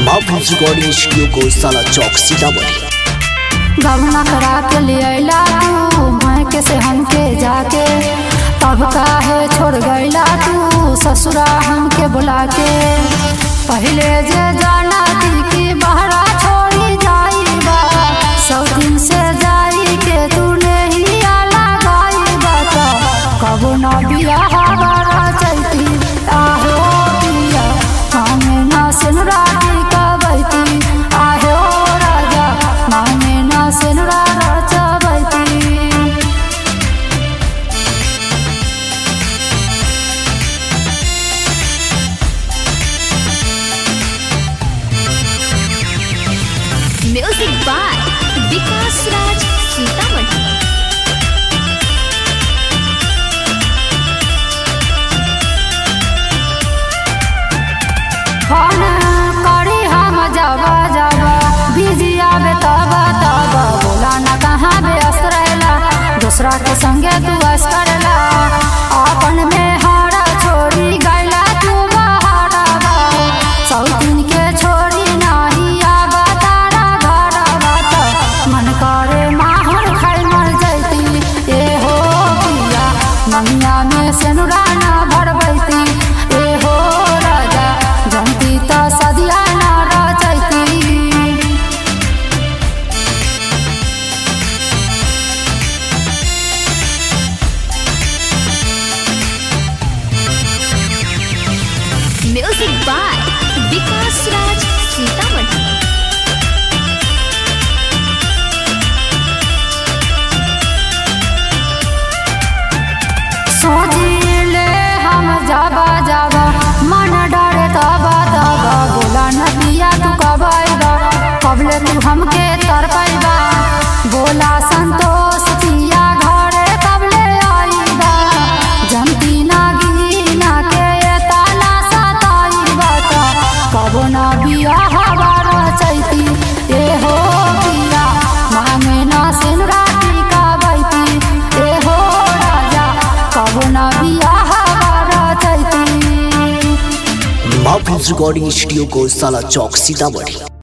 माफिल्स recording studio को साला चौक सीतामढ़ी गवना करा के ले अला तू मायके से हमके जाके तब काहे छोड़ गईला तू ससुरा हमके बुला के पहले जे जाना थी कि बहरा छोड़ी जाईबा सौ दिन से जाई के तू नहीं आला गाईबा तो कबो ना बिया हमारा चलती आहो पिया हमें ना सिनुरा की कबैती आहो राजा हमें ना सिनुरा रचबैती music by Vikas Raj Sitamarhi phone करी हम जावा जावा बिजी आवे तबा तबा बोला ना कहाँ व्यस्त रहेला दूसरा के संगे तू बस करेला अपन में हारा छोड़ी गैला तू बहारा सौ दिन के छोड़ी नाही आवा तारा घरा बात मन करे माहौल खाई मर जैती ए हो पिया ममिया में सेनुरा ना भरबैती ए हो राजा जनती त सदिया ना रचैती म्यूजिक बाय विकास राज सीतामढ़ी सोचिले हम जाबा जाबा मन डरे तबा तबा बोला नदिया तू कब आइबा कबले तू हमके तर पाइबा बोला संतोष पिया घरे कबले आइबा जमती ना गिना के ताला सताइबा त कबो ना बिया हवारा चैती ए हो पिया मांगे ना सिनुरा टीका बैती ए हो राजा कबो ना बिया हवारा चैती माफिल्स रिकॉर्डिंग स्टूडियो को साला चौक सीतामढ़ी